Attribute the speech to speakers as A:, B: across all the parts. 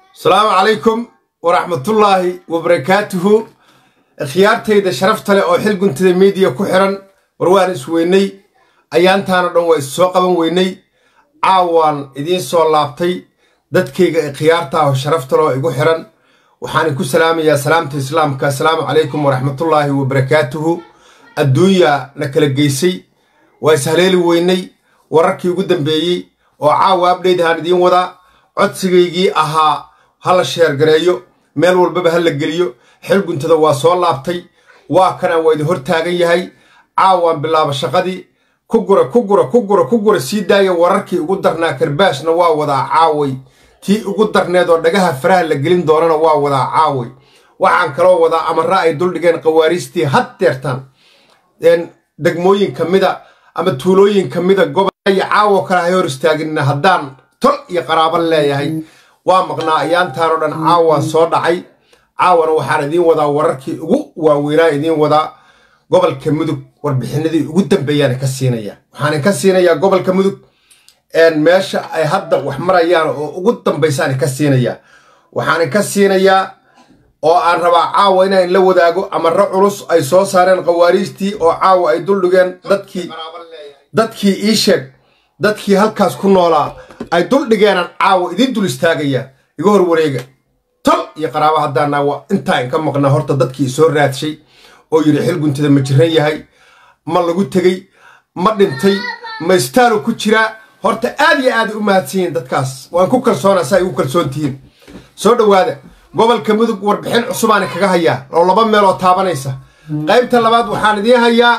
A: asalaamu calaykum waraxmatullaahi wabarakaatuhu khiyaartayda sharafta leh oo xil guntada miidiya ku xiran war waan isweynay ayaantaanoo dhan waa is soo qaban weynay caawaan idiin soo laabtay dadkayga ee khiyaartaah oo sharafta leh oo igu xiran waxaan ku salaamayaa salaamta islaamka asalaamu calaykum waraxmatullaahi wabarakaatuhu adduunya na kala geysay waa ishaleeli weynay wararkii ugu dambeeyey oo caawa abdheyt ahaan idiin wadaa codsigaygii ahaa ha la sheergareeyo meel walbaba ha la geliyo xil guntada waa soo laabtay waa kanaan waa idin hor taagan yahay caawaan bilaaba shaqadii ku gura ku gura ku gura ku gura sii daaya wararkii ugu darnaa karbaashna waa wadaa caaway tii ugu darneed oo dhagaha faraha la gelin doonana waa wadaa caaway waxaan kaloo wadaa amara ay duldhigeen qawaariistii had deertaan degmooyin ka mida ama tuulooyin ka mida gobolyo caawo kale hay hor istaagina haddaan tol iyo qaraaban leeyahay waa maqnaa ayaantaanoo dhan caawaan soo dhacay caawana waxaan idiin wadaa wararkii ugu waaweynaa idiin wadaa gobolka mudug warbixinadii ugu dambeeyaan ka siinaya waxaan ka siinayaa gobolka mudug meesha ay hadda wax marayaan oo ugu dambaysaan ka siinayaa waxaan ka siinayaa oo aan rabaa caawa inaan la wadaago amaro culus ay soo saareen qawaariistii oo caawa ay duldhigeen dadkii dadkii ii sheeg dadkii halkaas ku noolaa ay duldhigeenaan caawa idiin dul istaagaya iga hor wareega tol iyo qaraaba haddaana waa intaa inka maqnaa horta dadkii soo raadshay oo yidhi xil guntada ma jiran yahay ma lagu tegey ma dhintay ma istaalu ku jiraa horta aad iyo aad u mahadsan yihiin dadkaas waan ku kalsoonaa saa igu kalsoon tihiin soo dhowaada gobolka mudug warbixin cusubaani kaga hayaa oo laba meeloo taabanaysa qaybta labaad waxaan idiin hayaa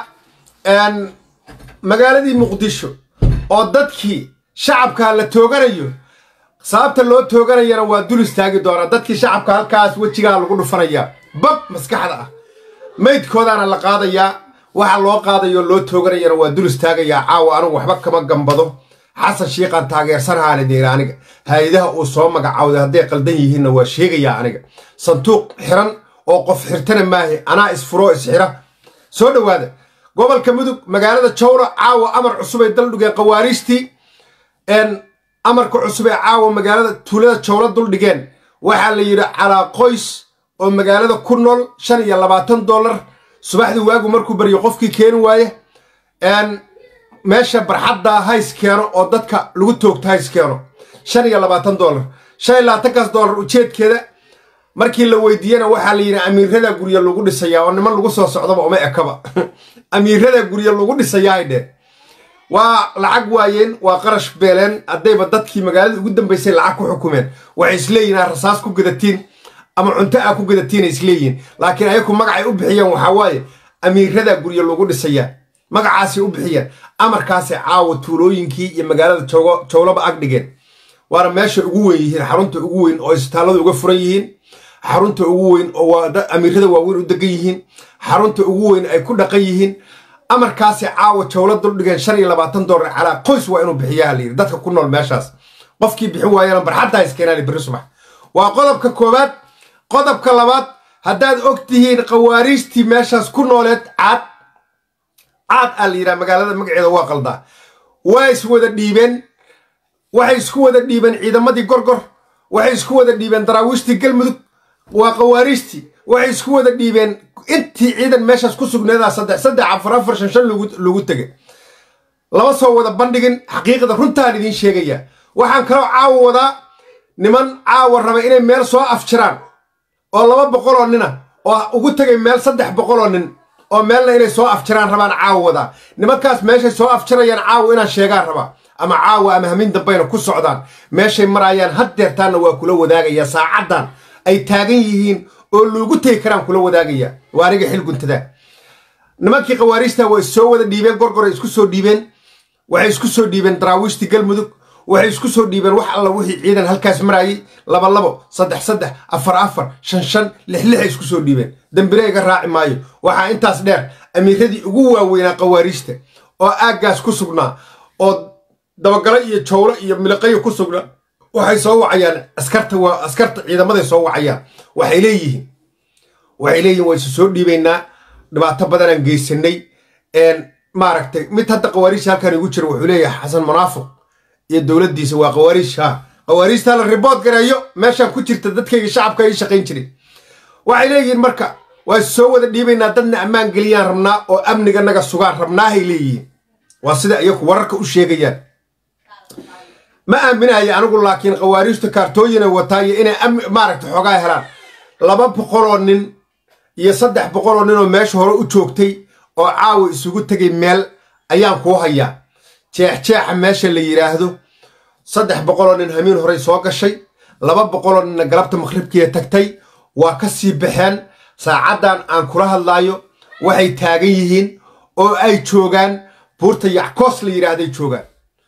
A: magaaladii muqdisho oo dadkii shacabka la tooganayo sababta loo tooganayana waa dul istaagi doonaa dadkii shacabka halkaas wejigaa lagu dhufanayaa bab maskaxda ah maydkoodaana la qaadayaa waxa loo qaadayo loo tooganayana waa dul istaagayaa caawa anugu waxba kama gambado xasan shiiqaan taageersanahaa lidayra aniga hay-adaha uu soo magacawday hadday qaldan yihiinna waa sheegayaa aniga sanduuq xiran oo qof xirtana maahe anaa isfuroo isxira soo dhowaada gobolka mudug magaalada jawra caawa amar cusub ay daldhigeen qawaariistii amarka cusub ee caawa magaalada tuulada jawla duldhigeen waxaa la yidhi calaa qoys oo magaalada ku nool shan iyo labaatan dollar subaxdii waagu markuu baryo qofkii keeni waaye meesha barxadda hays keeno oo dadka lagu toogto hays keeno shan iyo labaatan dollar shan iyo labaatankaas dollar ujeedkeeda markii la weydiiyena waxaa la yidhi amiirada gurya lagu dhisayaa oo niman lagu soo socdaba uma ekaba amiirada gurya lagu dhisayaa ay dheen waa lacag waayeen waa qarash beeleen haddayba dadkii magaalada ugu dambaysay lacag ku xukumeen waxay isleeyihin aa rasaas ku gadatiin ama cunto aa ku gadatiin ay isleeyihiin laakiin ayaku magacay u bixiyeen waxaa waaye amiirada gurya lagu dhisayaa magacaasay u bixiyeen amarkaasay caawa tuulooyinkii iyo magaalada jowlaba ag dhigeen waana meesha ugu weyn yihiin xarunta ugu weyn oo isbitaallada uga furan yihiin xarunta ugu weyn oo amiirada waaweyn u degan yihiin xarunta ugu weyn ay ku dhaqan yihiin amarkaasay caawa jowla duldhigeen shan iyo labaatan dollar calaa qoys waa inuu bixiyaa layidhi dadka ku nool meeshaas qofkii bixin waayana barxadda iskeenaali berri subax waa qodobka koowaad qodobka labaad haddaad og tihiin qawaariistii meeshaas ku nooleed caad caad aa la yidhaha magaalada magaceeda waa qaldaa waa is wada dhiibeen waxay isku wada dhiibeen ciidamadii gorgor waxay isku wada dhiibeen daraawiishtii galmudug waa qawaariistii waxay isku wada dhiibeen intii ciidan meeshaas ku sugneedaa saddex saddex afar afar shan shan lagu tegay lama soo wada bandhigin xaqiiqda runtaan idiin sheegayaa waxaan kaloo caawa wadaa niman caawa raba inay meel soo afjiraan oo laba boqoloo nina oo ugu tegay meel saddex boqoloo nin oo meelna inay soo afjiraan rabaan caawa wadaa nimankaas meeshay soo afjirayaan caawa inaan sheegaan rabaa ama caawa ama hamin dambayna ku socdaan meeshay marayaan had deertaanna waa kula wadaagayaa saacaddan ay taagan yihiin oo loogu tegi karaan kula wadaagayaa waa aniga xil guntada nimankii qawaariista waa is soo wada dhiibeen gorgoray isku soo dhiibeen waxay isku soo dhiibeen daraawiishtii galmudug waxay isku soo dhiibeen wax alla wixii ciidan halkaas maraayay laba labo saddex saddex afar afar shan shan lix lixay isku soo dhiibeen dambire iga raaci maayo waxaa intaas dheer amiiradii ugu waaweynaa qawaariista oo aaggaas ku sugnaa oo dabagalo iyo jowlo iyo miliqayo ku sugnaa waxay soo wacayaan askarta waa askarta ciidamaday soo wacayaan waxay leeyihiin waxay leeyihin waa isu soo dhiibaynaa dhibaato badanaan geysanay maaragtay mid hadda qawaariisha halkan igu jira wuxuu leeyahay xasan munaafiq iyo dowladdiisa waa qawaariish ha khawaariijtaa la ribood gareeyo meeshaan ku jirta dadkayga shacabka ii shaqayn jiray waxay leeyihiin marka waa soo wada dhiibaynaa dadna ammaan geliyaan rabnaa oo amniga naga sugaan rabnaahay leeyihiin waa sida iyaku wararka u sheegayaan ma aaminaya anigu laakiin khawaariijta kaartooyinay wataa iyo inay maaragta xoogaa helaan laba boqoloo nin iyo saddex boqoloo nin oo meesha hore u joogtay oo caawa isugu tegay meel ayaan kuu hayaa jeexjeexa meesha la yidhaahdo saddex boqoloo nin hamiin horey soo gashay laba boqoloo ninna galabta maqhribkiiya tagtay waa ka sii baxeen saacaddan aan kula hadlaayo waxay taagan yihiin oo ay joogaan buurta yackoos la yidhaahday joogaan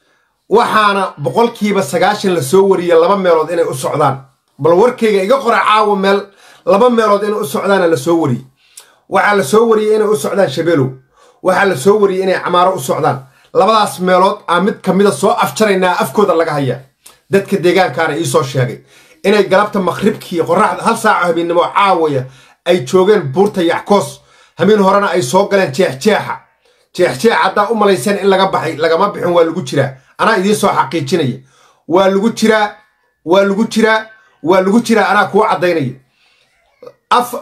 A: waxaana boqolkiiba sagaashan la soo wariya laba meelood inay u socdaan bal warkayga iga qora caawa meel laba meelood inay u socdaana la soo wariyey waxaa la soo wariyey inay u socdaan shabeelow waxaa la soo wariyey inay camaaro u socdaan labadaas meelood aan mid ka mida soo afjaraynaa afkooda laga hayaa dadka deegaankaana iisoo sheegay inay galabta maqhribkii qoraxda hal saaco habeennimo caawaya ay joogeen buurta yackoos hamiin horena ay soo galeen jeexjeexa jeexjeex haddaa u malayseen in laga baxay lagama bixin waa lagu jiraa anaa idiin soo xaqiijinaya waa lagu jiraa waa lagu jiraa waa lagu jiraa anaa kuu caddaynaya af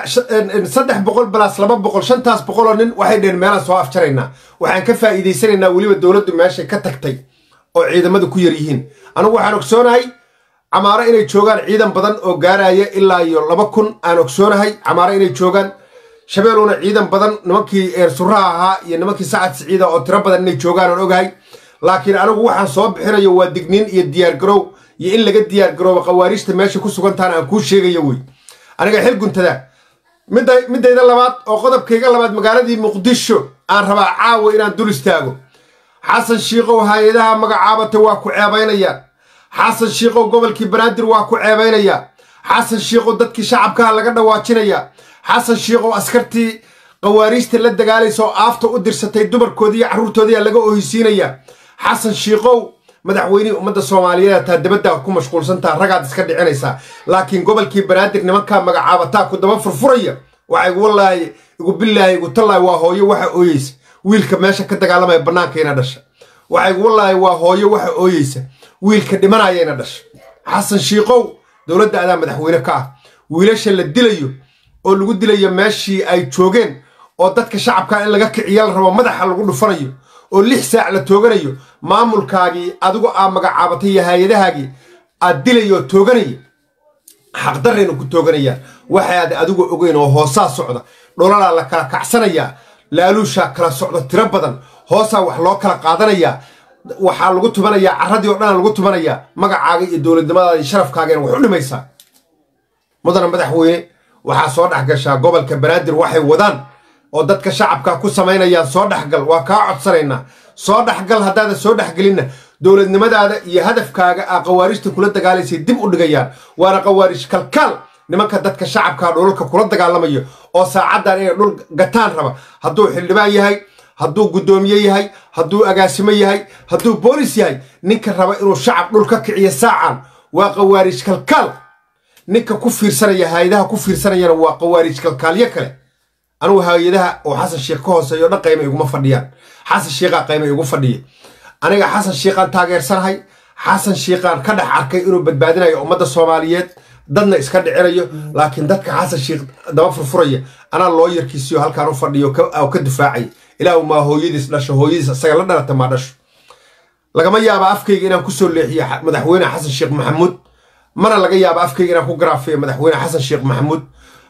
A: saddex boqol balaas laba boqol shantaas boqoloo nin waxay dheheen meelaan soo afjaraynaa waxaan ka faa'iidaysanaynaa weliba dowladdu meeshay ka tagtay oo ciidamadu ku yar yihiin anigu waxaan ogsoonahay camaaro inay joogaan ciidan badan oo gaaraya ilaa iyo laba kun aan ogsoonahay camaaro inay joogaan shabeeluna ciidan badan nimankii eersuraha ahaa iyo nimankii sacad siciida oo tiro badan inay joogaan aan ogahay laakiin anigu waxaan soo bixinayo waa digniin iyo diyaargarow iyo in laga diyaargaroobo khawaariijta meesha ku sugantaana aan kuu sheegayo wey aniga xil guntada middayda labaad oo qodobkayga labaad magaaladii muqdisho aan rabaa caawa inaan dul istaago xasan shiikow hay-adaha magacaabatay waa ku ceebaynayaan xasan shiikow gobolkii banaadir waa ku ceebaynayaa xasan shiikow dadkii shacabkaha laga dhawaajinayaa xasan shiikow askartii khawaariijta la dagaalaysa oo aafta u dirsatay dumarkoodii iyo carruurtoodiiyaa laga oheysiinayaa xasan shiikow madaxweynihii ummadda soomaaliyeed taa dabaddaa ku mashquulsantaa ragaad iska dhicinaysaa laakiin gobolkii banaadir nimankaa magacaabataa ku daba furfuraya waxa igu wallaahi igu billaahi igu tallaahi waa hooyo waxa ooyeysa wiilka meesha ka dagaalamaya bannaankayna dhasha waxa igu wallaahi waa hooyo waxa ooyeysa wiilka dhimanayayna dhasha xasan shiikow dowladda adaa madaxweyne ka ah wiilasha la dilayo oo lagu dilayo meeshii ay joogeen oo dadka shacabka in laga kiciya la rabo madaxa lagu dhufanayo oo lix saac la tooganayo maamulkaagii adigu aa magacaabatay iyo hay-adahaagii aad dilayo oo tooganaya xaqdarrayna ku tooganayaan waxaad adigu ogeyn oo hoosaa socda dholalaa la kala kacsanayaa laaluushaa kala socda tiro badan hoosaa wax loo kala qaadanayaa waxaa lagu tubanayaa carradii o dhanaa lagu tubanayaa magacaaga iyo dowladnimadaada iyo sharafkaagana wax u dhimaysaa mudana madaxweyne waxaa soo dhex gashaa gobolka banaadir waxay wadaan oo dadka shacabka ku samaynayaan soo dhexgal waa kaa codsanaynaa soo dhexgal haddaada soo dhexgelinna dowladnimadaada iyo hadafkaaga aa khawaariijta kula dagaalaysay dib u dhigayaan waana khawaariij kalkaal nimanka dadka shacabkaa dhulalka kula dagaalamayo oo saacaddan inay dhul gataan raba hadduu xildhibaan yahay hadduu guddoomiye yahay hadduu agaasimo yahay hadduu boolis yahay ninka raba inuu shacab dhul ka kiciyo saacan waa khawaariij kalkaal ninka ku fiirsanaya hay-adaha ku fiirsanayana waa khawaariij kalkaalyo kale anugu hay-adaha oo xasan sheikh ka hooseeyo dhan qayma iguma fadhiyaan xasan shiikaa qayma igu fadhiya aniga xasan shiikaan taageersanahay xasan shiikaan ka dhex arkay inuu badbaadinayo ummadda soomaaliyeed dadna iska dhicinayo laakiin dadka xasan shiikh daba furfuraya anaa loo yarkiisiyo halkaan u fadhiyo oo ka difaacaya ilaahu maa hooyadiis dhasho hooyadiis isaga la dhalata maa dhasho lagama yaaba afkayga inaan kusoo leexiyo madaxweyne xasan sheekh maxamuud mana laga yaaba afkayga inaan ku garaafiyo madaxweyne xasan sheekh maxamuud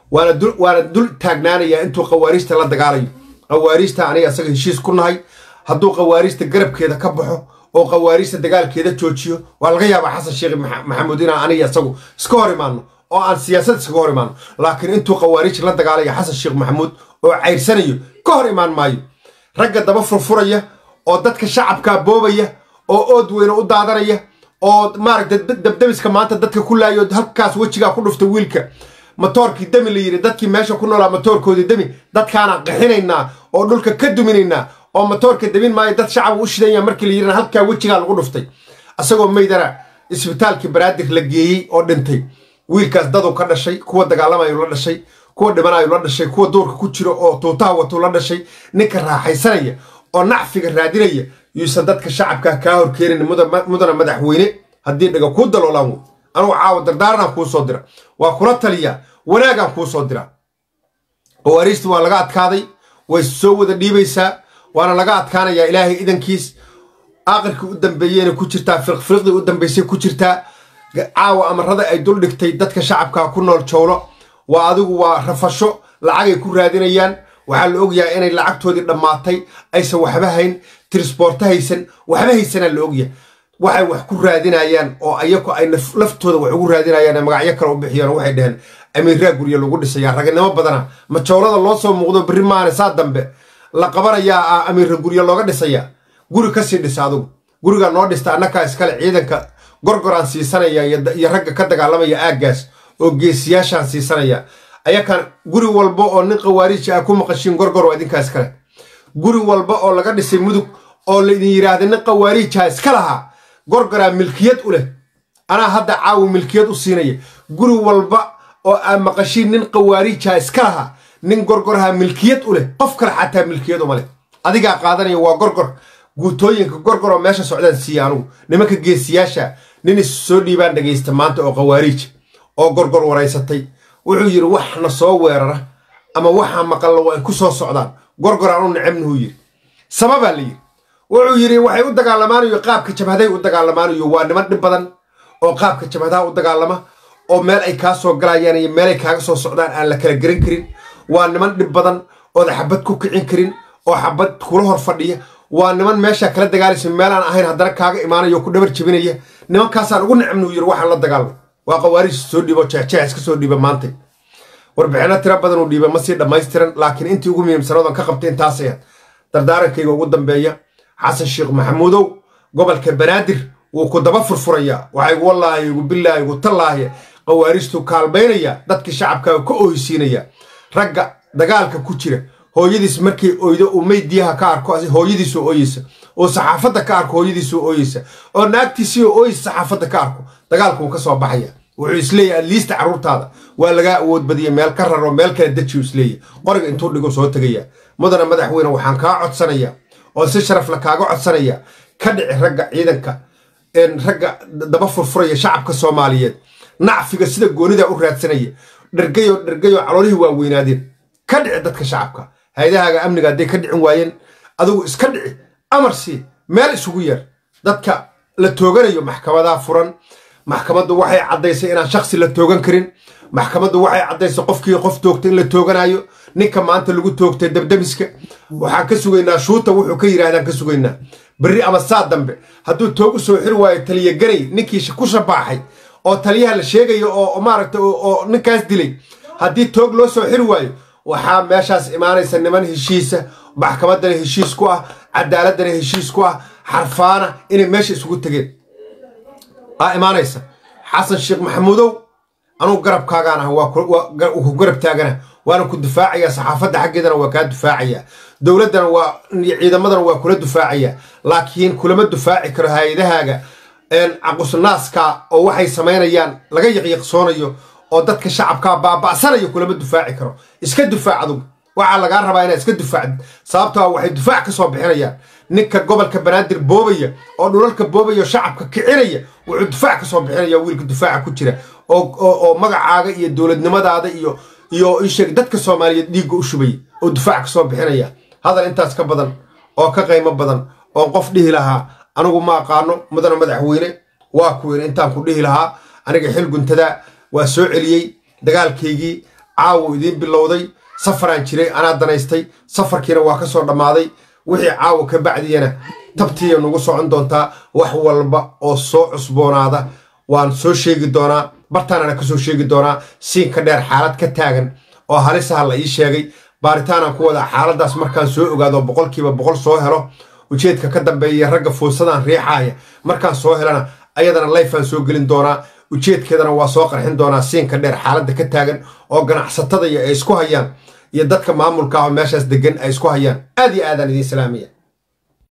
A: waana dul taagnaanayaa intuu khawaariijta la dagaalayo khawaariijta aniga isaga heshiis ku nahay hadduu khawaariijta garabkeeda ka baxo oo khawaariijta dagaalkeeda joojiyo waa laga yaabaa xasan sheekh maxamuud inaan aniga isagu iska hor imaano oo aan siyaasad iskaga hor imaano laakiin intuu khawaariij la dagaalayo xasan sheekh maxamuud oo cayrsanayo ka hor imaan maayo ragga daba furfuraya oo dadka shacabkaa boobaya oo ood weyne u daadanaya oo maaragta dabdabiska maanta dadka ku laayo halkaas wejigaa ku dhufta wiilka matoorkii demi la yidhi dadkii meesha ku noolaa matoorkoodii demi dadkaanaan qaxinaynaa oo dhulka ka duminaynaa oo matoorka demin maayo dad shacab u shidanya markii la yidhina halkaa wejigaa lagu dhuftay isagoo meydana isbitaalkii banaadir la geeyey oo dhintay wiilkaas daduu ka dhashay kuwa dagaalamayu la dhashay kuwa dhimanayu la dhashay kuwa duurka ku jiro oo tuutaha watuu la dhashay ninka raaxaysanaya oo nacfiga raadinaya yuusan dadka shacabkaa kaa horkeenin mudana madaxweyne haddii dhaga kuu daloolaan wey anugu caawa dardaaranaan kuu soo dira waa kula taliyaa wanaagaan kuu soo dira qawaariijta waa laga adkaaday way soo wada dhiibaysaa waana laga adkaanayaa ilaahay idankiis aakhirkii u dambeeyeyna ku jirtaa firqfiriqdii u dambaysay ku jirtaa caawa amarada ay dul dhigtay dadka shacabkaa ku nool jowlo waa adigu waa rafasho lacagay ku raadinayaan waxaa la ogyahay inay lacagtoodii dhammaatay aysan waxba hayn tirisboorto haysan waxba haysanaa la ogyahay waxay wax ku raadinayaan oo ayaku ay laftooda wax ugu raadinayaan ee magacyo kale u bixiyaan waxay dhaheen amiiraa gurya lagu dhisayaa raganimo badana ma jowlada loo soo muuqdo berri maane saa dambe la qabanayaa amiira gurya looga dhisayaa guri kasii dhisa adugu gurigaa noo dhista annakaa iskale ciidanka gorgoraan siisanaya iyo ragga ka dagaalamaya aaggaas oo geesiyaashaan siisanaya ayakan guri walba oo nin khawaariija ah ku maqashiin gorgor waa idinkaa iskale guri walba oo laga dhisay mudug oo laydin yidhaahda nin khawaariijaha iska lahaa gorgoraa milkiyad u leh anaa hadda caawi milkiyad u siinaya guri walba oo aa maqashiin nin khawaariijaha iska lahaa nin gorgoraha milkiyad u leh qof kale xataa milkiyad uma leh adigaa qaadanaya waa gorgor guutooyinka gorgor oo meesha socdaan siiya anugu nimanka geesiyaasha nin is soo dhiibaan dhegaysta maanta oo khawaariij oo gorgor waraysatay wuxuu yidhi waxna soo weerara ama waxaa maqalla waa ay ku soo socdaan gorgoraan u necabnuhuu yidhi sababaa la yidhi wuxuu yidhi waxay u dagaalamaanayo qaabka jabhaday u dagaalamaanayo waa niman dhib badan oo qaabka jabhadaha u dagaalama oo meel ay kaa soo galayaan iyo meel ay kaaga soo socdaan aan la kala geran karin waa niman dhib badan ooda xabad ku kicin karin oo xabad kula hor fadhiya waa niman meeshaa kala dagaalaysa meelaan ahayn haddana kaaga imaanaya oo ku dhabar jebinaya nimankaasaan ugu necabnuhu yidhi waxaan la dagaalmo waa qawaariij soo dhiibo jeexjeex iska soo dhiiba maantay warbixinno tiro badan uu dhiiba ma sii dhammaystiran laakiin intii ugu muhiimsanoodan ka qabtay intaasay ahayd dardaarankayga ugu dambeeya xasan sheekh maxamuudow gobolka banaadir wuu ku daba furfurayaa waxaa igu wallaahi igu billaahi igu tallaahi qawaariijtuu kaalmaynaya dadkii shacabkaaga ka oohisiinaya ragga dagaalka ku jira hooyadiis markay oydo uu maydiyaha ka arko hooyadiisoo ooyeysa oo saxaafadda ka arko hooyadiisoo ooyeysa oo naagtiisiioo ooyeysa saxaafadda ka arko dagaalka wuu ka soo baxaya wuxuu isleeyahy adliista carruurtaada waa lagaa awood badiya meel ka raro meel kale dejiyu isleeyahy qoriga intuu dhigo soo tegaya mudana madaxweyne waxaan kaa codsanayaa oo si sharafla kaaga codsanaya ka dhici ragga ciidanka ragga daba furfuraya shacabka soomaaliyeed nacfiga sida goonida u raadsanaya dhergayo dhergayo caloolihii waa weynaadeen ka dhici dadka shacabka hay-adahaaga amniga hadday ka dhicin waayeen adigu iska dhici amar sii meel isugu yeer dadka la tooganayo maxkamadaa furan maxkamaddu waxay caddaysay inaan shaksi la toogan karin maxkamaddu waxay caddaysay qofkii qof toogta in la tooganayo ninka maanta lagu toogtay dabdamiska waxaan ka sugaynaa shuuta wuxuu ka yidhahdaan ka sugaynaa berri ama saa dambe hadduu toog u soo xiri waayo taliya ganay ninkii ku shabaaxay oo taliyaha la sheegayo oo maaragta oo ninkaas dilay haddii toog loo soo xiri waayo waxaa meeshaas imaanaysa niman heshiisa maxkamaddana heshiis ku ah cadaaladana heshiis ku ah xarfaana inay meesha isugu tegeen aa imaanaysa xasan sheekh maxamuudow anugu garabkaagaan ah waa ku garab taagana waana ku difaacayaa saxaafadda xaggeedana waa kaa difaacayaa dowladdana waa ciidamadana waa kula difaacayaa laakiin kulama difaaci karo hay-adahaaga caqusnaaska oo waxay samaynayaan laga yaqyaqsoonayo oo dadka shacabkaa baaba'sanayo kulama difaaci karo iska difaac adugu waxaa lagaa rabaa inaad iska difaacd sababtoo a waxay difaac ka soo bixinayaan ninka gobolka banaadir boobaya oo dhulalka boobaya oo shacabka kicinaya wuxuu difaac ka soo bixinaya wiilka difaaca ku jira oo magacaaga iyo dowladnimadaada iyo iyo isheeg dadka soomaaliyeed dhiigga u shubaya oo difaac ka soo bixinaya hadal intaas ka badan oo ka qaymo badan oo qof dhihi lahaa anigu ma aqaano mudana madaxweyne waa kuweyne intaan ku dhihi lahaa aniga xil guntadaa waa soo celiyey dagaalkaygii caawo idiin bilowday safaraan jiray anaa danaystay safarkiina waa ka soo dhammaaday wixii caawa ka bacdiyana tabtiiya nagu socon doontaa wax walba oo soo cusboonaada waan soo sheegi doonaa bartaanana ka soo sheegi doonaa siinka dheer xaalad ka taagan oo halisaha la ii sheegay baaritaanaan ku wadaa xaaladdaas markaan soo ogaado boqolkiiba boqol soo helo ujeedka ka dambeeya ragga fuusadaan riixaaya markaan soo helana ayadana layfaan soo gelin doonaa ujeedkeedana waa soo qarxin doonaa siinka dheer xaaladda ka taagan oo ganacsatada iyo ay isku hayaan iyo dadka maamulka ah oo meeshaas degan ay isku hayaan aad iyo aadaan idiin salaamaya